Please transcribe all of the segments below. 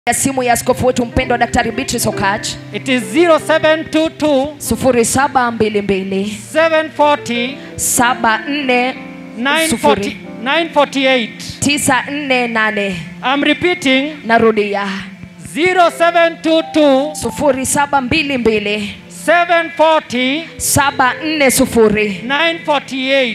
ya simu ya askofu wetu mpendwa Daktari Beatrice Okach It is 0722 0722 740 74 940 948. 948. I'm repeating Narudia 0722 0722 740 740 948.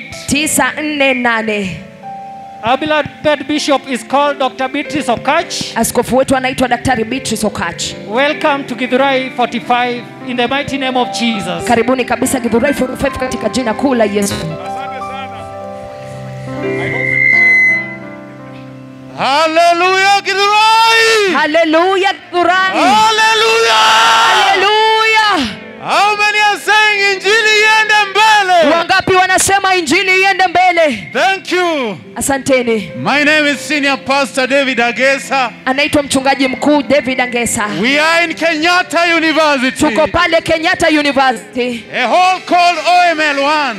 948. Our beloved bishop is called Dr. Beatrice Okach. Askofu wetu anaitwa Daktari Beatrice Okach. Welcome to Githurai 45 in the mighty name of Jesus. Karibuni kabisa Githurai 45 katika jina kuu la Yesu. Asante sana. I hope it is safe. Hallelujah, Githurai! Haleluya Githurai. Hallelujah! Haleluya. How many are saying injili iende mbele? Wangapi wanasema injili iende mbele? Thank you. Asanteni. My name is Senior Pastor David Agesa. Anaitwa mchungaji mkuu David Angesa. We are in Kenyatta University. Tuko pale Kenyatta University. A hall called OML1.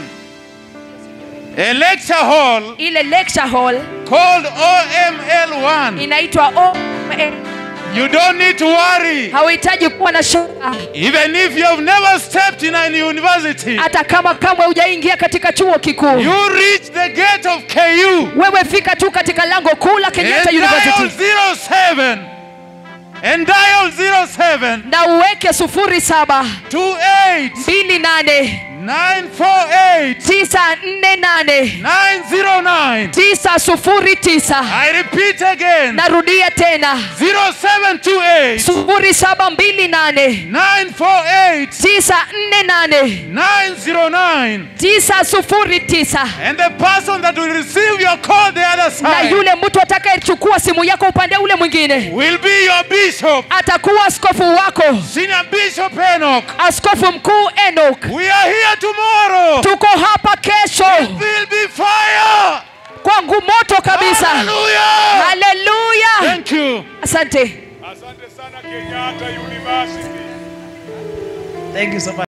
A lecture hall Ile lecture hall called OML1. inaitwa O You don't need to worry. hauhitaji kuwa na shaka Even if you have never stepped in a university, hata kama kamwe hujaingia katika chuo kikuu you reach the gate of KU wewe fika tu katika lango kuu la Kenyatta and dial University 07 and dial 07 na uweke sufuri saba 28 mbili nane 948 tisa nne nane 909. tisa sufuri tisa I repeat again narudia tena 0728 sufuri saba mbili nane 948 tisa nne nane 909. tisa sufuri tisa And the person that will receive your call the other na side yule mtu atakayechukua simu yako upande ule mwingine will be your bishop, atakuwa askofu wako Senior Bishop Enoch. askofu mkuu Enoch. We are here tomorrow. Tuko hapa kesho will be fire. kwangu moto kabisa. Hallelujah. Haleluya, Thank you. asante. Asante sana Kenyatta University. Thank you so much.